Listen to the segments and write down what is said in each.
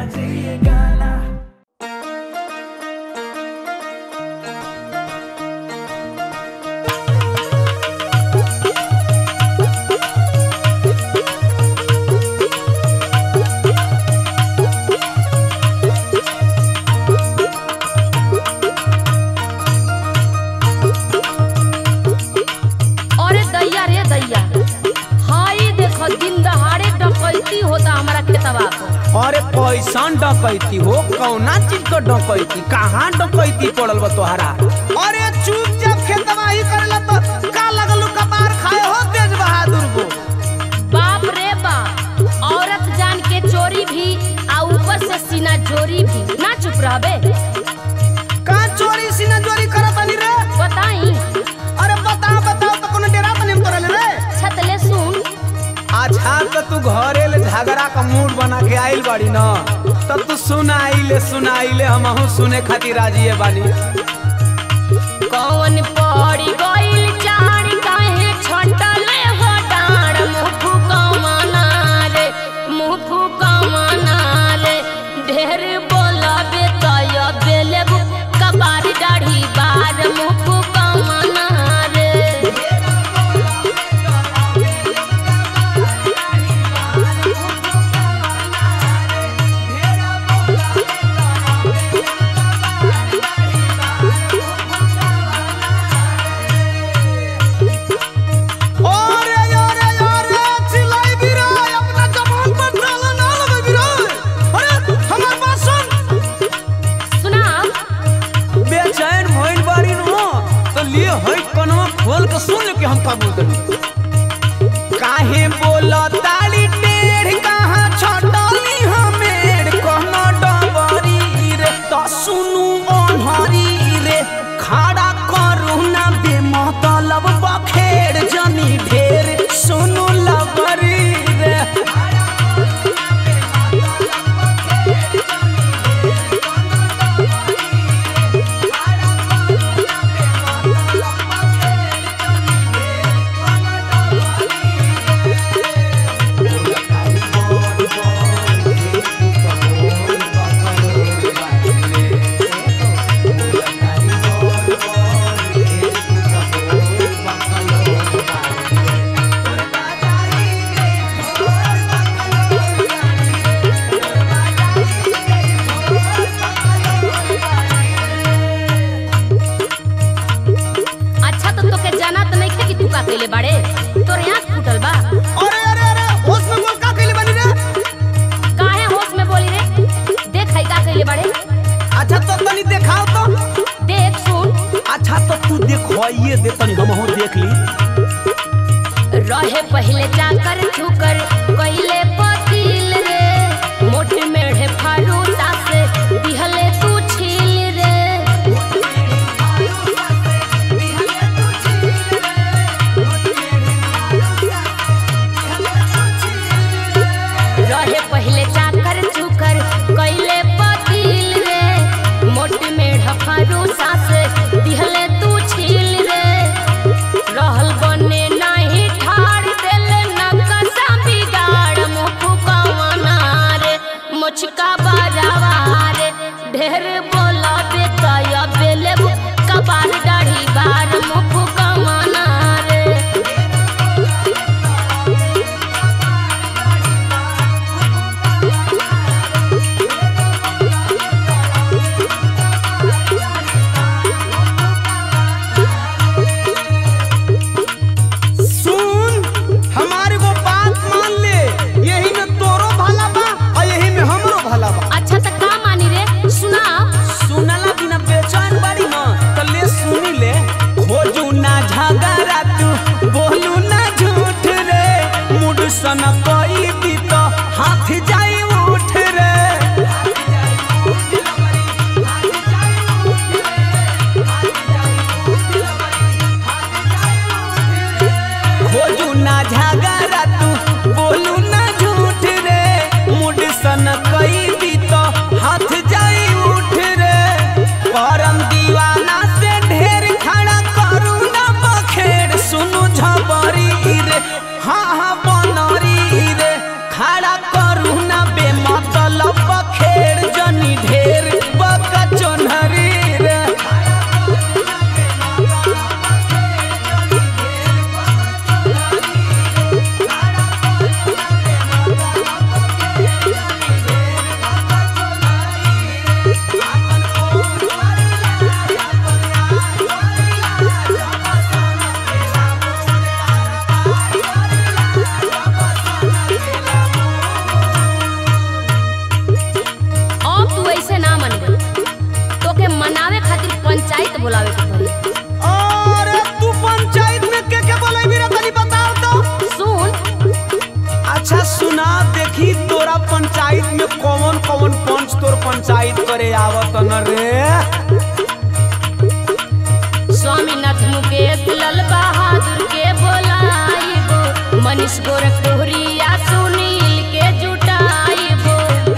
चाहिए गाना अरे दैया रे दैया हाय देखो दिन दहाड़े डकैती होता हमारा खेतवा को अरे कैसन डकैती हो कौना चीज का डकैती कहाँ डकैती पड़ल बा तोहरा अरे चुपचाप खेतवा ही करेला तो का लगलू कपार खाए हो तेज बहादुर को बाप रे बाप औरत जान के चोरी भी आ ऊपर से सीना जोरी भी ना चुप रहबे का चोरी सीना चोरी करत अनी रे बताई अरे बताओ बताओ तो कोनो डेरा तने करल रे छतले सुन अच्छा तो तू घरे ले झगड़ा का मूड बना के आइल बाड़ी न तब तू सुनाइले सुनाइले हमहू सुने खातिर राजी है बानी कौन पड़ी गइल चार काहे छटले हो डाड़ मुंह फुकमाना रे मुंह फुकमाना रे ढेर बोलबे तय बेले कबार दाढ़ी बार मुंह फुकमाना रे अरे अरे अरे चिल्लाई भी रे अपना जबान पर ताला ना लगे भी रे अरे हमार बात सुन सुना बेचैन भइल बारी न तो लिए हई कनवा खोल के सुन ले कि हम का बोलत काहे बोला ताली टेढ़ कहाँ छटली हमेर कहना डबरी रे तो सुनु अनहरी रे खड़ा करू ना बेमतलब बखेड़ जनी ढेर सुनु लबरी रे अच्छा तो तोके जाना तो नहीं थे कि तू का कइले बाड़े तोर आँख फूटल बा अरे अरे अरे होश में बोल का कइले बानी रे काहे होश में बोली रे देख हई का कइले बाड़े अच्छा तो तनी देखाओ तो देख सुन अच्छा तो तू देखवाइए दे तनी हमहू देख ली रहे पहले जाकर ठुकर कइले पतिल रे मोटे मेढ़े फारूसा से दिहले तू छील रे रहे पहले जाकर ठुकर कइले पतिल रे मोटे मेढ़े फारूसा से दिहले तू छील रे रहल बने नाही ठाड़ देले नकसा बिगाड़ मुख पंचायत बुलावे के पड़ी अरे तू पंचायत में के के बोलेबी रे तनी बताओ तो सुन अच्छा सुना देखी तोरा पंचायत में कौन कौन पंच तोर पंचायत करे आवत न रे स्वामीनाथ मुकेश लाल बहादुर के बोलाइबो मनीष गोरखपुरिया सुनील के जुटाइबो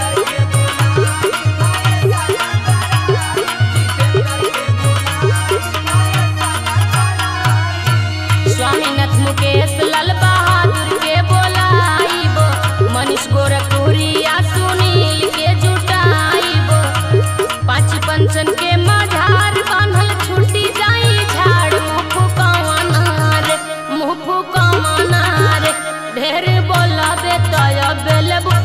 स्वामीनाथ मुकेश लाल बहादुर के बोलाइबो मनीष गोरखपुरिया सुनील के जुटाइबो पाँच पंचन के मझार बांधल छुट्टी जाई झाड़ मुँह फुकावना रे मुँह फुकावना रे ढेर बोला बेतय बेलब